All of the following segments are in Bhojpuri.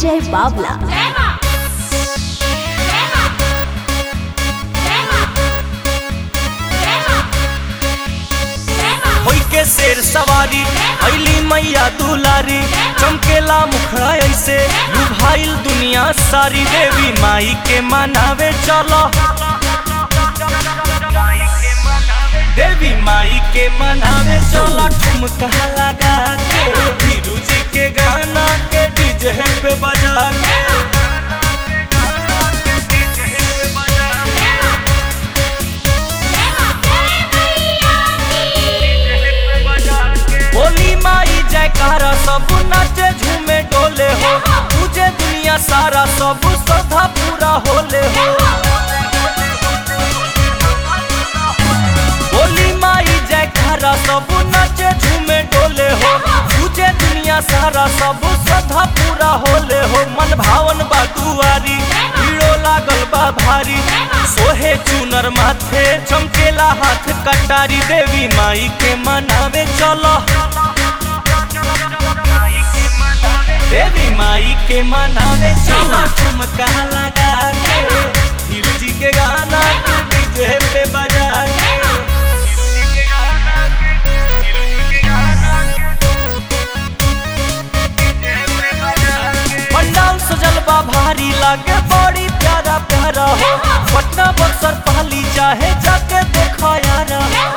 Vijay Babla. होई के शेर सवारी अली मैया दुलारी चमकेला मुखड़ा ऐसे लुभाइल दुनिया सारी देवी माई के मनावे चलो देवी माई के मनावे चलो ठुमका लगा के धीरू जी के गाना के डीजे पे बजा के बोली माई जयकारा सब नाचे झूमे डोले हो तुझे दुनिया सारा सब श्रद्धा पूरा होले हो बोली माई जयकारा सब नाचे झूमे डोले हो तुझे दुनिया सारा सब श्रद्धा पूरा होले हो मन भावन बा दुआरी भीड़ो लागल बा भारी सोहे चुनर माथे चमकेला हाथ कटारी देवी माई के मनावे चलो देवी माई के मनावे चलो ठुमका लगा के धीरू जी के गाना के डीजे पे बजा के पंडाल सजल बा भारी लागे बड़ी प्यारा प्यारा हो पटना बक्सर पहली चाहे जाके देखा यारा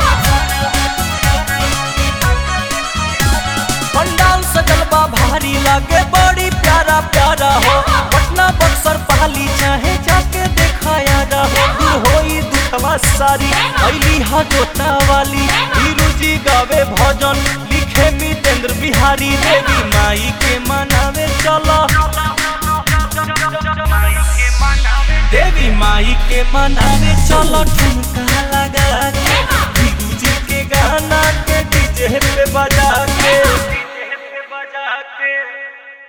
पंडाल सजल बा भारी लागे बड़ी प्यारा प्यारा हो पटना बक्सर पहली चाहे जाके देखा यारा हो दूर होई दुखवा सारी अली हा जोता वाली हीरू जी गावे भजन लिखे मितेंद्र बिहारी देवी माई के मनावे चलो देवी माई के मनावे चलो ठुमका लगा